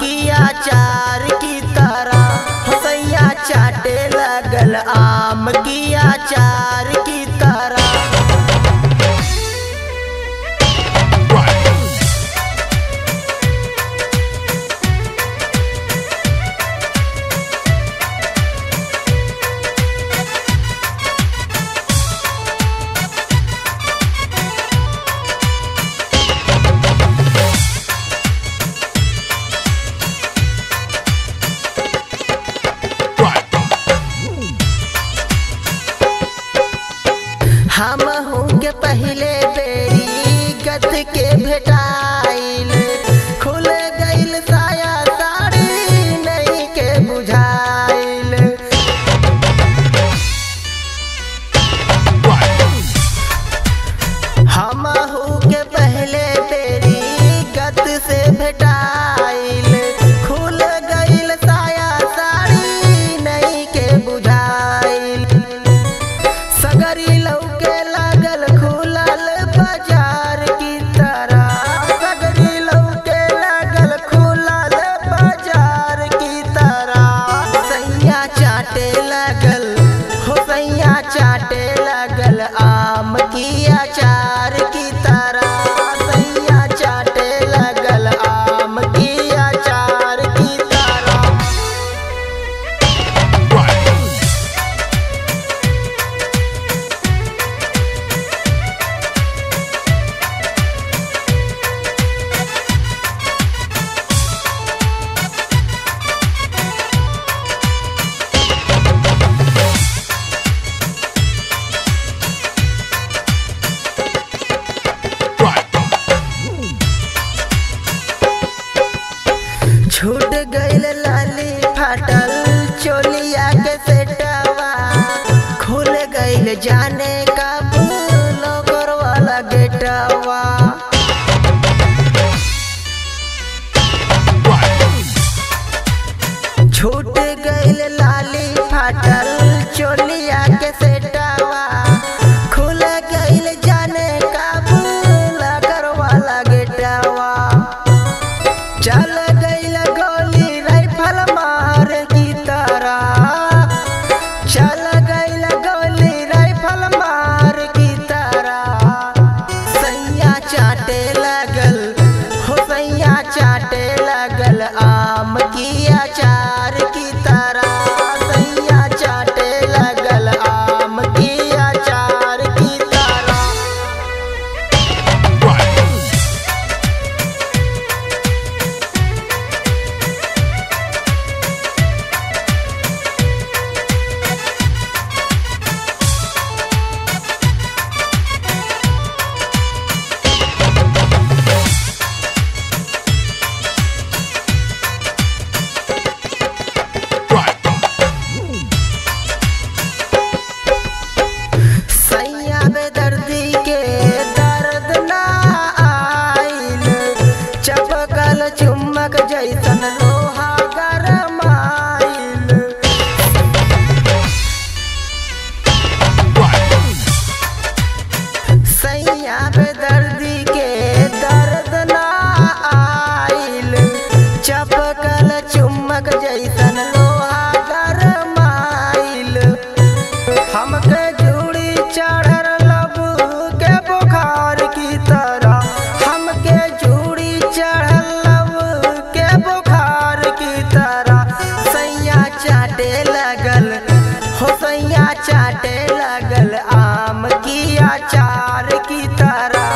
की अचार की तरह सैया चाटे लगल आम की अचार की तरह हम हूँ के पहले बेरी गत के भेटाइल खुल गइल साया साड़ी नहीं के बुझाइल हम हूँ के पहले बेरी गत से भेटाइल खुल गइल साया साड़ी नहीं के बुझाइल सगरी लौके लागल खुलल बाजार की तरह सगरी लौके लागल खुलल बाजार की तरह सैया चाटे लगल हो सैया चाटे लगल आम की अचार की तरह सैया चाटे लगल आम की अचार की तरह छूट गइल लाली फाटल चोलिया के सेटवा खुल गइल जाने का लोकर वाला गेटवा छूट गइल लाली फाटल चोलिया के सेटवा खुल गइल जाने का लोकर वाला गेटवा चल गइल गोली राइफल मार की तरह चल गइल गोली राइफल मार की तरह सैया चाटे लगल हो सैया चाटे लगल आम की अचार की तरह सैया चाटे लगल आम की अचार की तरह सैया बेदर्दी के दर्द ना आइल चपकल चुम्बक जैसन लोहा गरमाइल सैया बेदर्दी के दर्द ना आइल चपकल चुम्बक जैसन लोहा गरमाइल हमके जूड़ी चढ़ल लब के बुखार की तरह हमके जूड़ी चढ़ल लब के बुखार की तरह सैया चाटे लगल हो सैया चाटे लगल आम की अचार की तरह